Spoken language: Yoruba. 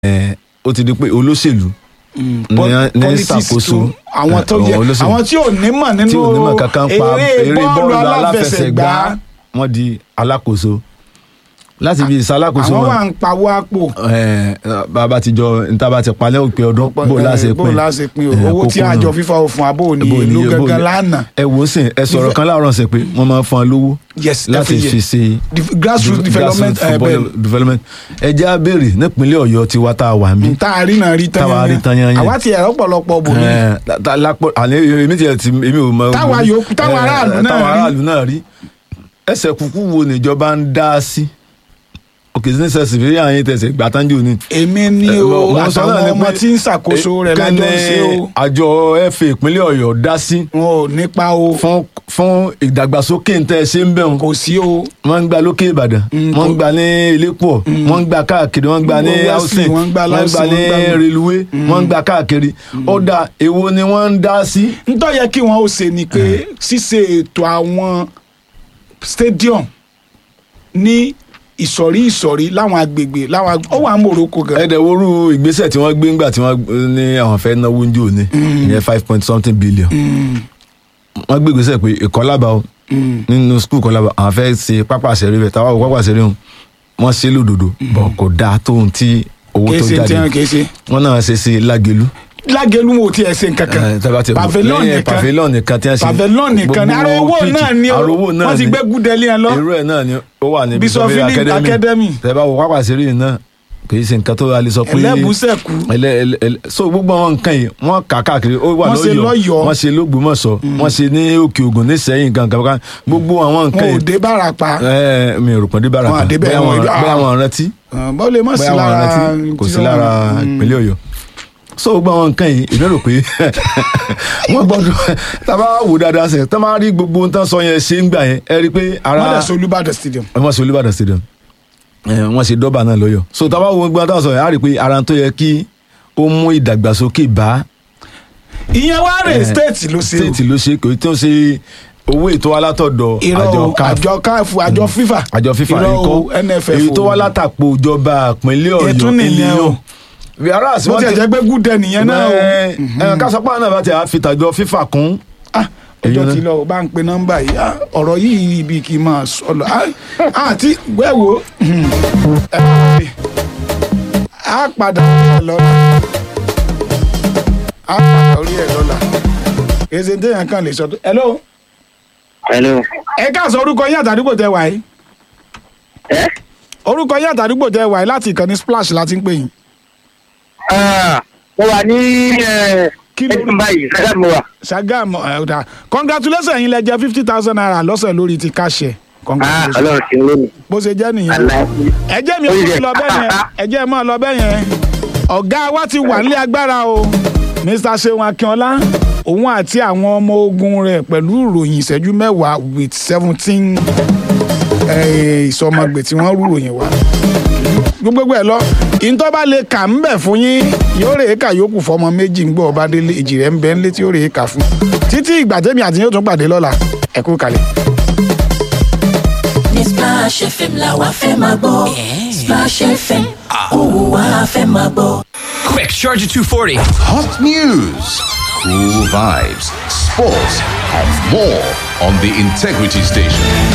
ẹ, ó ti di pé olóṣèlú ní ní politics ṣàkóso tún àwọn tó ẹ, jẹ olóṣèlú àwọn tí ò ní mọ̀ tí nínú ò ní mọ̀ kankan pa eré bọ́ọ̀lù aláfẹsẹ̀gbá wọ́n di alákòóso láti fi ìsalákòóso àwọn wọn wà ń pawó àpò ẹ, bàbá ti jọ níta bá ti palẹ̀ òpin ọdún bó láṣẹ bó pín láṣẹ pín o ẹ, owó tí kókó àjọ nù. fífa òfin àbò ní Bó ní- ìlú bó ní- gangan lánàá ẹ wò ó sìn ẹ sọ̀rọ̀ kan láàárọ̀ ṣe pé wọ́n máa ń fún ọ lówó yes láti every year. fi ṣe Def- grassroots de- development grassroots ẹ football bẹ́ẹ̀ development ẹ jẹ́ á béèrè nípínlẹ̀ ọ̀yọ́ tiwa tá a wà mí tá a rí náà rí tán Táwa rí tán yányán. àwa ti ẹ̀rọ pọ̀lọpọ̀ bò ní Ẹ, ta- ta- lápò àní èmi tiẹ̀ ti èmi ò mọ. Táwa yòókù- táwa Ẹ, aráàlú náà táwa rí. aráàlú náà rí ẹsẹ̀ kúkú wo níjọba ń dá sí òkè sí ní sẹ́sì fi àyìn tẹ̀sẹ̀ gbàtánjò ni. èmi ni Ẹ, o mo sọ náà àtàwọn ni ọmọ pé, tí ń ṣàkóso rẹ̀ ẹ, lájọ ń kẹ́ni ṣe o àjọ fa ìpínlẹ̀ ọ̀yọ́ dá sí wọn ò nípa o fún fún ìdàgbàsókè ń tẹ́ ẹ ṣe ń bẹ̀ wọn kò sí o wọ́n ń gba lókè ìbàdàn Mm, wọ́n ń kò- gba ní iléepo wọ́n ń gba káàkiri wọ́n ń gba ní Wọ́n wá sí, housing wọ́n ń gba wọ́n ń gba housing, ní wọ́n ń gba- reluwé wọ́n ń gba káàkiri ó dà èwo ni wọ́n ń dá sí. ntọ́ yẹ kí wọ́n ó ṣe ni pé ṣíṣe ètò àwọn stadium ní ìsọ̀rí ìsọ̀rí láwọn agbègbè láwọn ag- ó wà ní Morocco gan ẹ̀ẹ́dẹ̀ worú ìgbésẹ̀ tí wọ́n gbé ńgbà tí wọ́n ní àwọn fẹ́ náwó ń jò ní ìyẹn five point something billion wọ́n gbé ìgbésẹ̀ pé ìkọlábà o nínú skul kọlábà àwọn fẹ́ ṣe pápá àṣẹrí rẹ̀ táwọn pápá àṣẹrí hàn wọ́n ṣe lódodo bọ̀ kò dáa tóun tí owó kìí tó ṣe tí jáde wọn kìí ṣe wọ́n náà ṣe sí lágẹ̀lú lágẹ̀lú wo ti ẹ̀ ṣe nǹkan kan Eh, tẹ́bá ti- pavilion lẹ́yìn nìkan pavilion nìkan tí wọ́n ṣe pavilion nìkan ni gbogbo ara owó pitch, náà ni o ara owó náà wọ́n ti ni. gbé gúdẹ́lì ẹ lọ irú ẹ̀ náà ni ó wà ní Bishop Philip Academy. tẹ́bá wo pápá àṣẹrí yìí náà kì í ṣe nǹkan tó a lè sọ pé ẹlẹ́bùsẹ̀kù ẹlẹ ẹlẹ ẹlẹ so gbogbo àwọn nǹkan yìí wọ́n kà káàkiri ó wà Wọ́n ṣe lọ́yọ̀ọ́ lọ́yọ̀ọ́. wọ́n ṣe lógbómọ̀ṣọ́ wọ́n ṣe ní òkè ògùn ní sẹ́yìn gangan gangan gbogbo àwọn nǹkan wọn ò yìí dé bárapa ẹ mi ò rò pé dé bára Wọn kan àdé bẹ́ẹ̀, bóyá wọn wọn ìdá- bóyá wọn rántí bọ́ lè má sí bóyá wọn lára rántí kò sí tí lára wọ́n- ìpínlẹ̀ Ọ̀yọ́ so gbogbo àwọn nǹkan yìí èmi rò pé wọ́n gbọ́dọ̀ tábà wò dáadáa sẹ tá máa rí gbogbo ohun tán sọ yẹn ṣe ń gbà yẹn ẹ rí i pé ara wọ́n dẹ̀ sọ Olúbàdàn stadium wọ́n ṣe Olúbàdàn stadium ẹ, wọ́n ṣe dọ́bà náà lọ́yọ̀ so tábà wo gbogbo àtàwọn sọ yẹn á rí i pé ara tó yẹ kí ó mú ìdàgbàsókè bá ìyẹn wá rè Eh, state ló ṣe o state ló ṣe kò tí ó ṣe owó ètò alátọ̀dọ̀ irọ́ àjọ o CAF àjọ káàfù àjọ FIFA àjọ FIFA irọ́ nǹkan o NFF èyí tó o. wá látàpọ̀ ìjọba ìpínlẹ̀ Ọ̀yọ́ Ètún nìyẹn o. yàrá bó tiẹ̀ jẹ́ pé gúdẹ nìyẹn náà o ẹ kásápá náà bá ti àfi tàjọ FIFA kún Ah, Èyí ọjọ́ náà. tí lọ bá ń pe nọ́mbà yìí ah, ọ̀rọ̀ yìí ibi kì í máa sọ lọ Ah, àti wẹ́wò ẹ bá mi. a padà orí ẹ̀ lọ́la a padà orí ẹ̀ lọ́la èsì téèyàn kan lè sọ tó hello Hello. ẹ ká sọ orúkọ yín àtàdúgbò tẹ wà yìí Ẹ́ orúkọ yín àtàdúgbò tẹ wà yìí láti ìkànnì splash láti ń pè yín ah, mo wà ní Kí ló- ẹ̀ẹ́dùn báyìí ṣáà mo wà. Ṣàgámù ẹ ọ̀dà congratulations yín lẹ jẹ fifty thousand naira lọ́sẹ̀ lórí ti káṣẹ Ah, congratulations Ọlọ́run ti ń lé mi. bó ṣe jẹ́ nìyẹn. Àlàyé. ẹjẹ́ mi ò Ó kọ́ yẹ. lọ bẹ́ẹ̀ yẹn ẹjẹ́ máa lọ bẹ́ẹ̀ yẹn ọ̀gá wa ti wà nílé agbára o Mr. Seun Akínọlá òun àti àwọn ọmọ ogun rẹ̀ pẹ̀lú ìròyìn ìṣẹ́jú mẹ́wàá with seventeen ìsọmọgbè tí wọ́n rú ròyìn wá gbogbo ẹ̀ lọ ìtọ́ bá lè kà ń bẹ̀ fún yín yóò rèé kà yókù fọmọ méjì ń gbọ́ ọba délé èjì rẹ̀ ń bẹ́ ńlé tí yóò rèé kà fún títí ìgbà tẹ́mi àti yóò tún pàdé lọ́la ẹ kú kalẹ̀. ní Splash FM la wa fẹ́ máa gbọ́ Splash FM òun wa fẹ́ máa gbọ́. Quick, charge at 240. Hot news, cool vibes, sports, and more on the Integrity Station.